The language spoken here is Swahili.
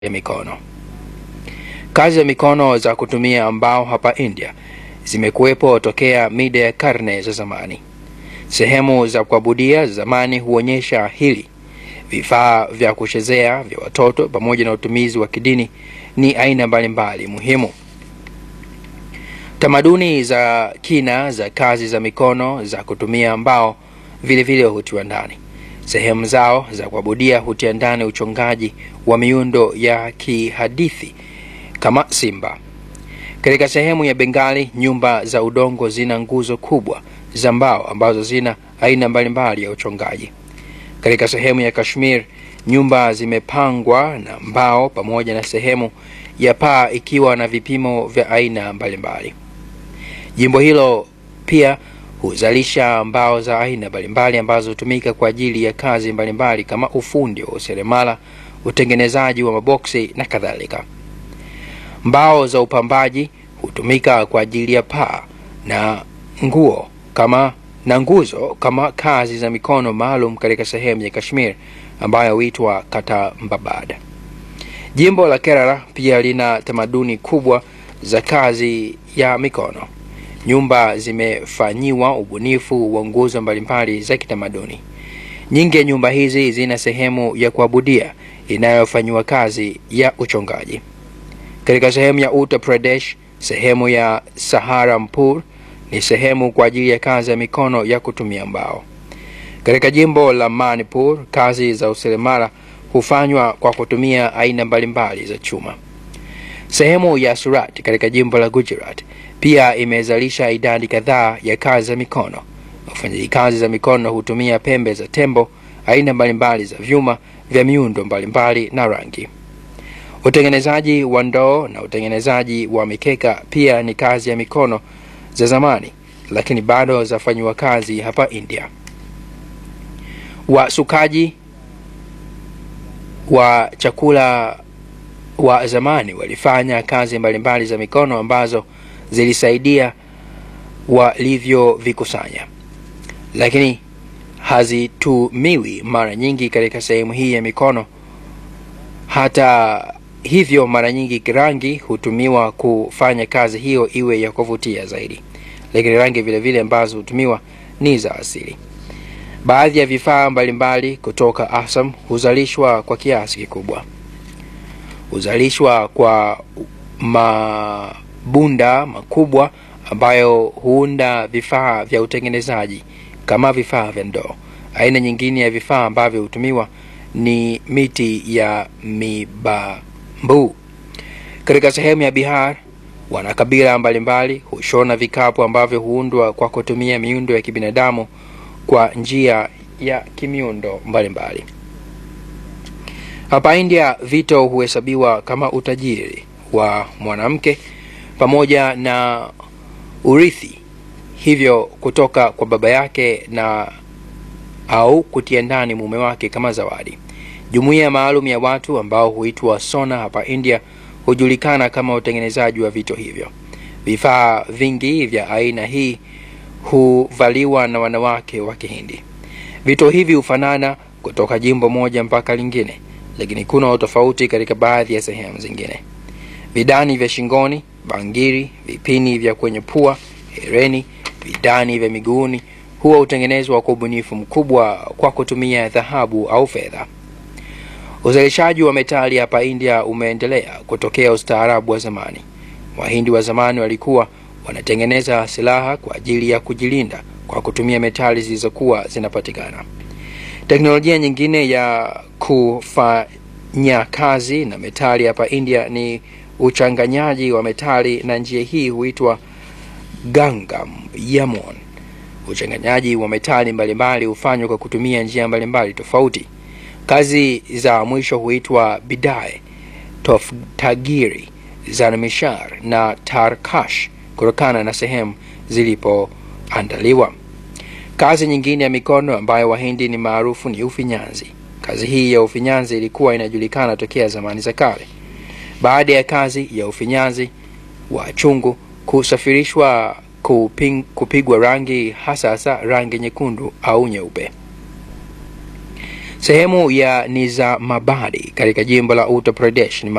ya mikono. Kazi za mikono za kutumia mbao hapa India zimekuwepo tokea mida ya karne za zamani. Sehemu za kuabudia za zamani huonyesha hili. Vifaa vya kuchezea vya watoto pamoja na utumizi wa kidini ni aina mbalimbali muhimu. Tamaduni za kina za kazi za mikono za kutumia mbao vilevile hutiwa ndani. Sehemu zao za kuabudia hutia ndani uchongaji wa miundo ya kihadithi kama simba. Katika sehemu ya Bengali, nyumba za udongo zina nguzo kubwa za mbao ambazo zina aina mbalimbali ya uchongaji. Katika sehemu ya Kashmir, nyumba zimepangwa na mbao pamoja na sehemu ya paa ikiwa na vipimo vya aina mbalimbali. Jimbo hilo pia huzalisha mbao za aina mbalimbali ambazo hutumika kwa ajili ya kazi mbalimbali kama ufundi wa useremala, utengenezaji wa maboksi na kadhalika. Mbao za upambaji hutumika kwa ajili ya paa na nguo kama na nguzo kama kazi za mikono maalum katika sehemu ya Kashmir ambayo huitwa Katambabad. Jimbo la Kerala pia lina tamaduni kubwa za kazi ya mikono. Nyumba zimefanyiwa ubunifu wa nguzo mbalimbali za kitamaduni. Nyingi ya nyumba hizi zina sehemu ya kuabudia inayofanyiwa kazi ya uchongaji. Katika sehemu ya Uttar Pradesh, sehemu ya Saharanpur ni sehemu kwa ajili ya kazi ya mikono ya kutumia mbao. Katika jimbo la Manipur, kazi za useremala hufanywa kwa kutumia aina mbalimbali za chuma. Sehemu ya Surat katika jimbo la Gujarat pia imezalisha idadi kadhaa ya kazi za mikono. Wafanyaji kazi za mikono hutumia pembe za tembo, aina mbalimbali za vyuma vya miundo mbalimbali na rangi. Utengenezaji wa ndoo na utengenezaji wa mikeka pia ni kazi ya mikono za zamani, lakini bado zafanyiwa kazi hapa India. Wasukaji wa chakula wa zamani walifanya kazi mbalimbali za mikono ambazo zilisaidia walivyovikusanya, lakini hazitumiwi mara nyingi katika sehemu hii ya mikono. Hata hivyo, mara nyingi rangi hutumiwa kufanya kazi hiyo iwe ya kuvutia zaidi, lakini rangi vilevile ambazo hutumiwa ni za asili. Baadhi ya vifaa mbalimbali kutoka Assam huzalishwa kwa kiasi kikubwa. Huzalishwa kwa mabunda makubwa ambayo huunda vifaa vya utengenezaji kama vifaa vya ndoo. Aina nyingine ya vifaa ambavyo hutumiwa ni miti ya mibambu. Katika sehemu ya Bihar, wanakabila mbalimbali hushona vikapu ambavyo huundwa kwa kutumia miundo ya kibinadamu kwa njia ya kimiundo mbalimbali. Hapa India, vito huhesabiwa kama utajiri wa mwanamke pamoja na urithi, hivyo kutoka kwa baba yake na au kutia ndani mume wake kama zawadi. Jumuiya maalum ya watu ambao huitwa sona hapa India hujulikana kama utengenezaji wa vito hivyo. Vifaa vingi vya aina hii huvaliwa na wanawake wa Kihindi. Vito hivi hufanana kutoka jimbo moja mpaka lingine, lakini kuna utofauti katika baadhi ya sehemu zingine. Vidani vya shingoni, bangiri, vipini vya kwenye pua, hereni, vidani vya miguuni huwa hutengenezwa kwa ubunifu mkubwa kwa kutumia dhahabu au fedha. Uzalishaji wa metali hapa India umeendelea kutokea ustaarabu wa zamani. Wahindi wa zamani walikuwa wanatengeneza silaha kwa ajili ya kujilinda kwa kutumia metali zilizokuwa zinapatikana. Teknolojia nyingine ya kufanya kazi na metali hapa India ni uchanganyaji wa metali, na njia hii huitwa Gangam Yamon. Uchanganyaji wa metali mbalimbali hufanywa kwa kutumia njia mbalimbali tofauti. Kazi za mwisho huitwa Bidae, Toftagiri, Zanmishar na Tarkash kutokana na sehemu zilipoandaliwa. Kazi nyingine ya mikono ambayo Wahindi ni maarufu ni ufinyanzi. Kazi hii ya ufinyanzi ilikuwa inajulikana tokea zamani za kale. Baada ya kazi ya ufinyanzi wa chungu kusafirishwa kuping, kupigwa rangi hasa hasa rangi nyekundu au nyeupe. Sehemu ya Nizamabadi katika jimbo la Uttar Pradesh ni